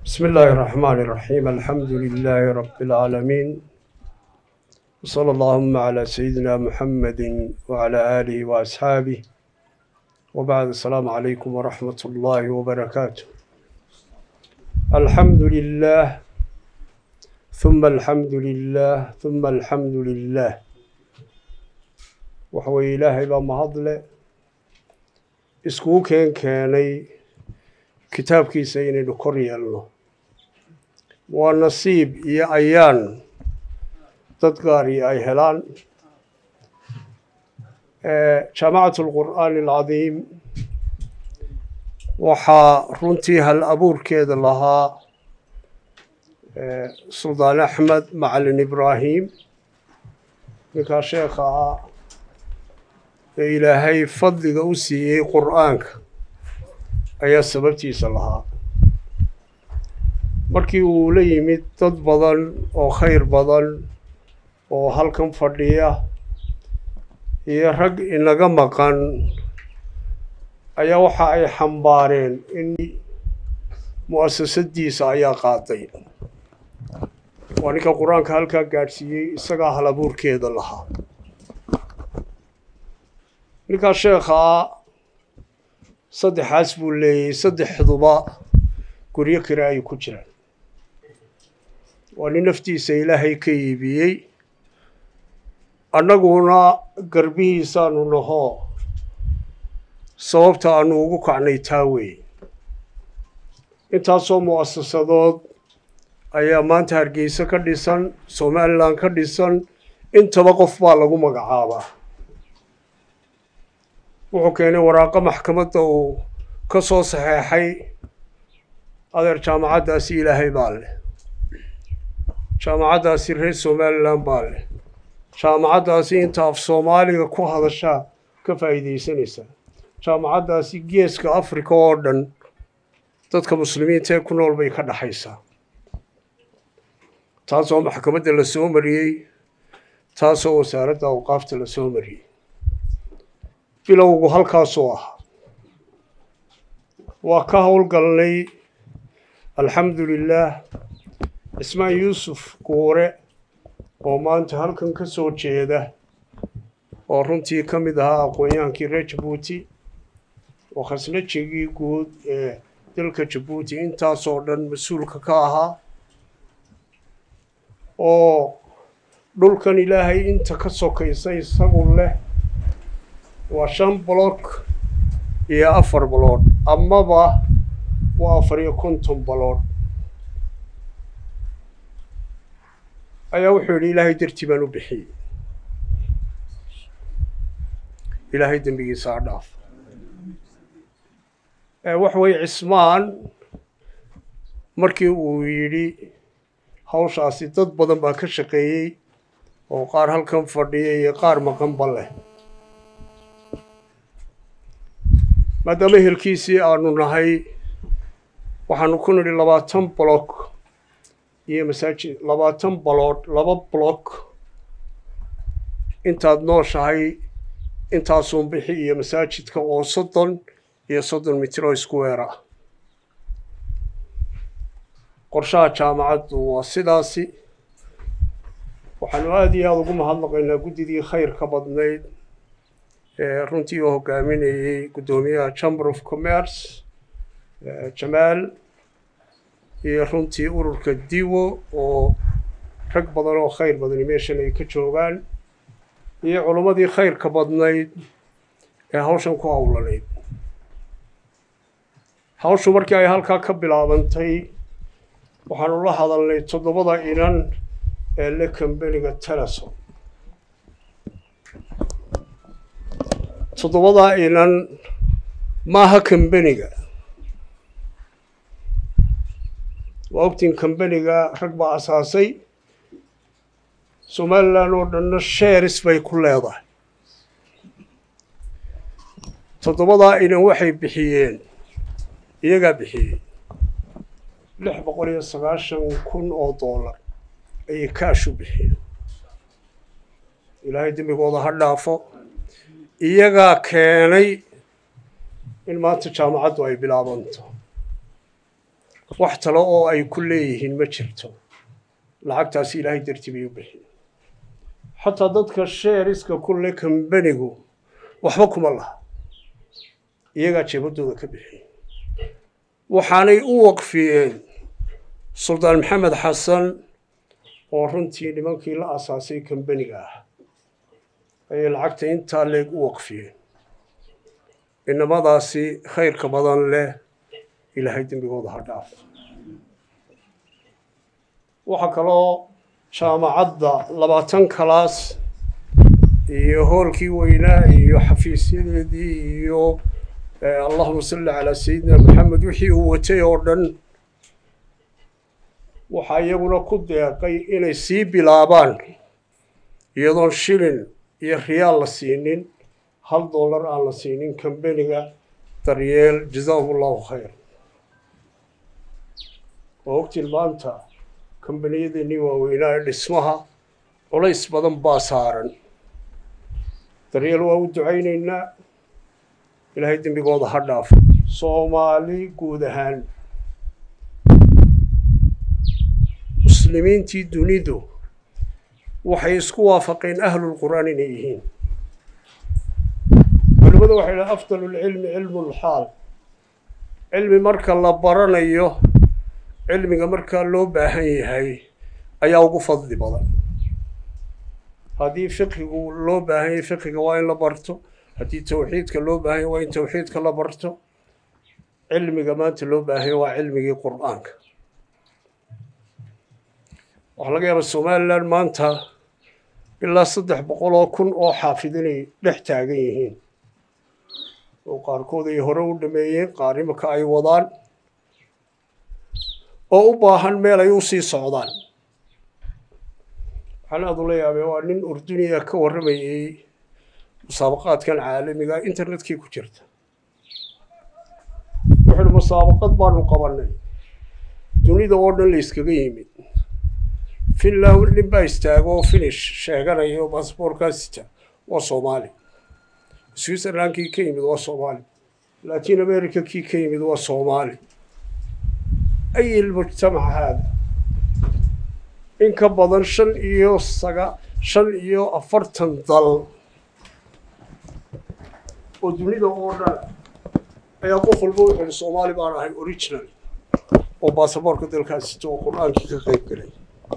بسم الله الرحمن الرحيم الحمد لله رب العالمين وصلى اللهم على سيدنا محمد وعلى آله وأصحابه وبعد السلام عليكم ورحمة الله وبركاته الحمد لله ثم الحمد لله ثم الحمد لله وحوى إلهي بمهضله iskugu keen keenay kitaabkiisa inaynu kor yeelno waa nasiib iyo ayaan dad gaari ay helaan jaamacatu alqur'aani alcadiim waxaa runtii hal abuurkeeda lahaa suldaan axmed macalin ibraahim ninkaa sheekha ah ee ilaahay fadliga u siiyey qur'aanka ayaa sababtiisa lahaa markii uu la yimid dad badan oo khayr badan oo halkan fadhiya iyo rag inaga maqan ayaa waxa ay xambaareen in mu'asasadiisa ayaa qaaday waa ninka qur-aanka halkaa gaadhsiiyey isagaa hal abuurkeeda lahaa ninkaa sheekhaa saddexaas buu leeyay saddexduba guryo kale ay ku jiraan waa nin naftiisa ilaahay ka iibiyey annaguna garbihiisaanu nahoo sababta aanu ugu kacnay taa weeye intaasoo mu'asasadood ayaa maanta hargeysa ka dhisan somalilan ka dhisan intaba qof baa lagu magacaabaa wuxuu keenay waraaqo maxkamadda uu ka soo saxeexay adeer jaamacaddaasi ilaahay baa leh jaamacaddaasi reer somalilan baa leh jaamacaddaasi inta af soomaaliga ku hadashaa ka faa'iidaysanaysaa jaamacaddaasi geeska africa oo dhan dadka muslimiinta ee ku nool bay ka dhaxaysaa taasoo maxkamadda la soo mariyey taasoo wasaaradda awqaafta la soo mariyey bilowgu halkaasuu ahaa waa ka howlgalnay alxamdu lilaah cismaan yuusuf guure oo maanta halkan ka soo jeeda oo runtii ka mid ahaa aqoon-yahankii reer jabuuti oo khasnajigii guud ee dalka jabuuti intaasoo dhan mas-uulka ka ahaa oo dhulkan ilaahay inta ka sokaysa isagu leh waa shan block iyo afar baloodh amaba waa afar iyo konton baloodh ayaa wuxuu yidhi ilaahay dartii baan u bixiyey ilaahay dembigiisa ha dhaaf waxa weye cismaan markii uu yidhi hawshaasi dad badan baa ka shaqeeyey oo qaar halkan fadhiya iyo qaar maqanba leh maadaama ehelkiisii aanu nahay waxaanu ku nidhi labaatan block iyo masaajid labaatan baloodh laba block intaad nooshahay intaasuun bixi iyo masaajidka oo soddon iyo soddon mitir oo isku weer ah qorshaha jaamacaddu waa sidaasi waxaanu aada iyo aada ugu mahadnaqaynaa guddidii khayr ka badnayd runtii oo hogaaminayey guddoomiyaha chamber of commerce jamaal iyo runtii ururka diwo oo rag badan oo khayr badani meeshan ay ka joogaan iyo culimmadii khayrka badnayd ee hawshan ku howlanayd hawshu markii ay halkaa ka bilaabantay waxaanu la hadalnay toddobada inan ee le kambeniga teleson toddobadaa inan maaha kambeniga waa ogtiin kambeniga rag baa asaasay somalilan oo dhanna sheeris bay ku leedahay toddobadaa inan waxay bixiyeen iyagaa bixiyey lix boqol iyo sagaashan kun oo dollar ayay kaashu bixiyeen ilaahay dembigooda ha dhaafo iyagaa keenay in maanta jaamacaddu ay bilaabanto wax talo oo ay ku leeyihiin ma jirto lacagtaasi ilaahay dartii bay u bixiyeen xataa dadka sheeriska kulle kambanigu waxba kuma laha iyagaa jeebadooda ka bixiyey waxaanay u waqfiyeen suldaan maxamed xasan oo runtii nimankii la asaasay kambaniga ah ayay lacagta intaa leeg u waqfiyeen inamadaasi khayrka badan leh ilaahay dembigooda ha dhaaf waxaa kaloo jaamacadda labaatan kalaas iyo hoolkii weynaa iyo xafiisyadeedii iyo allahuma salli calaa sayidina maxamed wixii uu watay oo dhan waxaa iyaguna ku deeqay inay sii bilaabaan iyadoon shilin iyo riyaal la siinin hal dollar aan la siinin kambaniga daryeel jazaahum allahu khayr oo ogtiin maanta kambaniyadeenii waaweynaa ee dhismaha culays badan baa saaran daryeel waa u ducaynaynaa ilaahay dembigooda ha dhaafo soomaali guud ahaan muslimiintii dunidu waxay isku waafaqeen ahlulqur'aan inay yihiin culimadu waxay dhaha afdalulcilmi cilmulxaal cilmi marka la baranayo cilmiga markaa loo baahan yahay ayaa ugu fadli badan haddii fiqigu loo baahan yahay fiqiga waa in la barto haddii tawxiidka loo baahan yahay waa in tawxiidka la barto cilmiga maanta loo baahan yahay waa cilmigii qur'aanka waxaa laga yaabaa somalilan maanta ilaa saddex boqol oo kun oo xaafid inay dhex taagan yihiin oo qaarkood ay hore u dhameeyeen qaar imika ay wadaan oo u baahan meel ay u sii socdaan waxaan aada ula yaabay waa nin urduniya ka warramayay musaabaqaadkan caalamiga internetkii ku jirta wuxuuhi musaabaqad baanu qabanay dunida oo dhan la iskaga yimid finland nin baa istaago oo finish sheeganaya oo basaboorkaasita waa soomaali switzerland kii ka yimid waa soomaali latin america kii ka yimid waa soomaali ay ilmujtamac haada in ka badan shan iyo saga shan iyo afartan dal oo dunida oo dhan ayaa qof walba wuxuu yihi soomaali baan ahay original oo baasaboorka dalkaasita oo qur-aankii ka qayb galay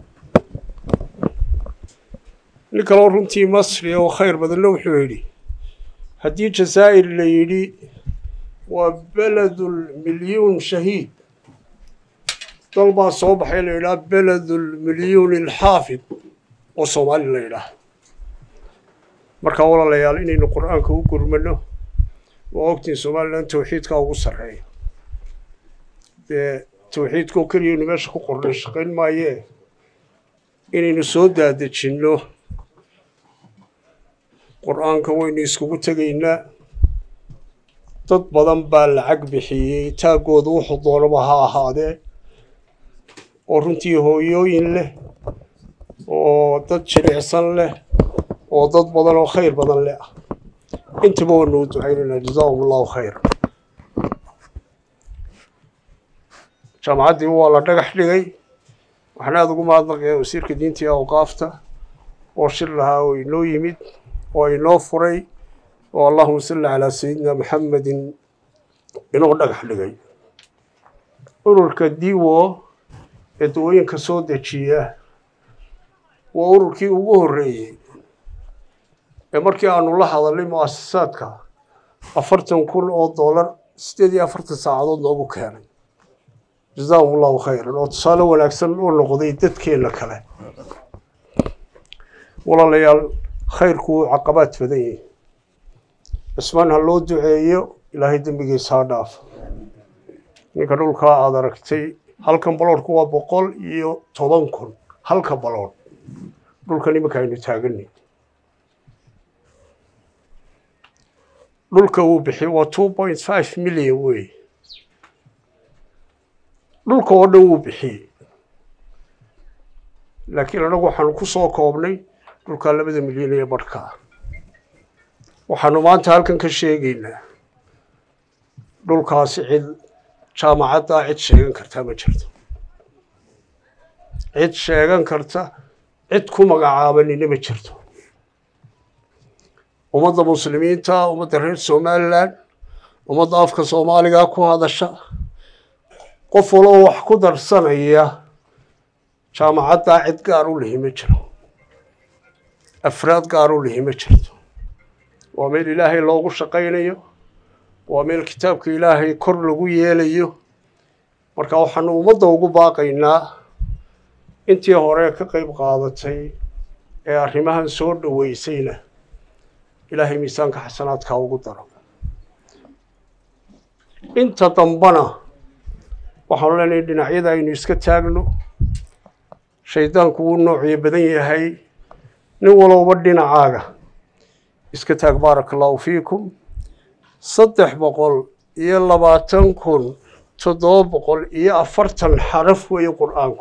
nin kaloo runtii masri oo khayr badanna wuxuu yidhi haddii jazaa'ir la yidhi waa beledul milyuun shahiid dal baa soo baxay la yidhaha beledul milyuun ilxaafid oo soomaali la yidhaah markaa walaalayaal inaynu qur-aanka u gurmano waa ogtiin somalilan tawxiidkaa ugu sarreeya dee tawxiidkoo keliyaynu meesha ku qornay shaqayn maayee inaynu soo daadejinno qur-aanka waynu iskugu tegaynaa dad badan baa lacag bixiyey taaggooda wuxuu doonaba ha ahaadee oo runtii hooyooyin leh oo dad jilicsan leh oo dad badan oo khayr badan leh ah intaba waanu u ducaynaynaa jazaahum allahu khayr jaamacaddii waa la dhagax dhigay waxaan aada ugu mahadnaqaya wasiirka diinta iyo awqaafta oo shir lahaa oo inoo yimid oo inoo furay oo allahuma salli calaa sayidina maxamedin inoo dhagax dhigay ururka diwo ee dawooyinka soo dejiya waa ururkii ugu horreeyey ee markii aanu la hadalnay mu'asasaadka afartan kun oo dollar siddeed iyo afartan saacadood noogu keenay jazaahum allahu khayran oo tusaale wanaagsan u noqday dadkeenna kale walaalayaal khayrku wuu caqabaad badan yahi cismaan ha loo duceeyo ilaahay dembigiisa ha dhaaf ninka dhulkaa aada aragtay halkan baloodhku waa boqol iyo toban kun halka baloodh dhulkan iminka aynu taaganay dhulka uu bixiy waa two point five million wey dhulka oo dhan wuu bixiyey laakiin anagu waxaanu ku soo koobnay dhulkaa labada milyan ee barhkaa waxaanu maanta halkan ka sheegaynaa dhulkaasi cid jaamacaddaa cid sheegan kartaa ma jirto cid sheegan karta cid ku magacaabanina ma jirto ummadda muslimiinta ummadda reer somalilan ummadda afka soomaaliga ku hadasha qof waloo wax ku darsanaya jaamacaddaa cid gaar u lihi ma jiro afraad gaar u lihi ma jirto waa meel ilaahay loogu shaqaynayo waa meel kitaabka ilaahay kor lagu yeelayo marka waxaanu ummadda ugu baaqaynaa intii hore ka qayb qaadatay ee arrimahan soo dhoweysayna ilaahay miisaanka xasanaadka ugu daro inta dambana waxaanu leenahay dhinacyada aynu iska taagno shaydaanku wuu noociyo badan yahay nin walowba dhinacaaga iska taag baaraka allahu fiikum saddex boqol iyo labaatan kun toddoba boqol iyo afartan xaraf weeye qur-aanku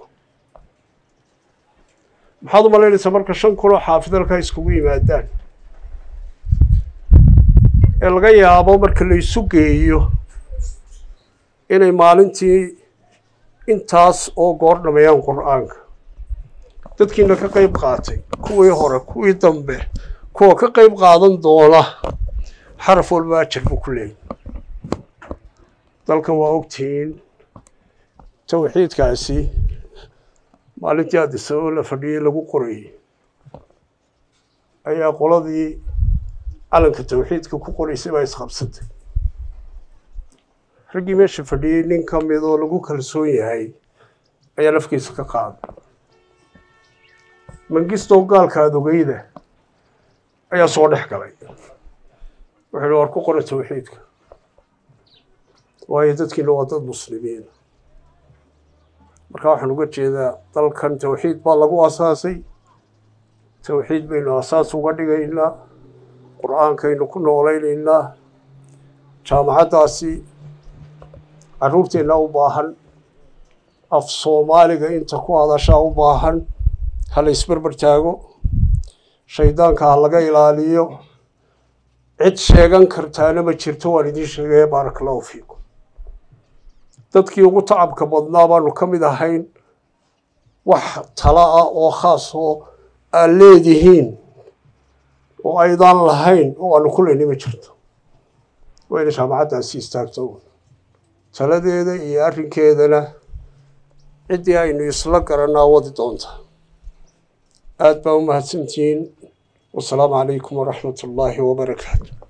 maxaad u malaynaysaa marka shan kunoo xaafidalka iskugu yimaadaan ee laga yaabo marka la isu geeyo inay maalintii intaas oo goor dhameeyaan qur-aanka dadkiina ka qayb qaatay kuwii hore kuwii dambe kuwa ka qayb qaadan doona xaraf walba ajar buu ku leeyay dalkan waa ogtihiin tawxiidkaasi maalintii addisababo la fadhiyey lagu qorayey ayaa qoladii calanka tawxiidka ku qoraysay baa isqabsatay raggii meesha fadhiyey nin ka mid oo lagu kalsoon yahay ayaa lafkiisa ka qaaday mangistow gaalka adogeyda ayaa soo dhex galay wuxuu hi war ku qora tawxiidka waayo dadkiina waa dad muslimiin marka waxaan uga jeedaa dalkan tawxiid baa lagu asaasay tawxiid baynu asaas uga dhigaynaa qur-aankaynu ku noolaynaynaa jaamacaddaasi carruurteenna u baahan af soomaaliga inta ku hadashaa u baahan ha la isberber taago shaydaanka ha laga ilaaliyo cid sheegan kartaana ma jirto waan idiin sheegaya baaraka allahu fiikum dadkii ugu tacabka badnaa baanu ka mid ahayn wax tala ah oo khaas oo aad leedihiin oo aydaan lahayn oo aanu ku leynay ma jirto waa ina jaamacaddaasi istaagto taladeeda iyo arrinkeedana ciddii aynu isla garanaa wadi doonta aad baa u mahadsantihiin wasalaamu calaykum waraxmat ullaahi wabarakaatu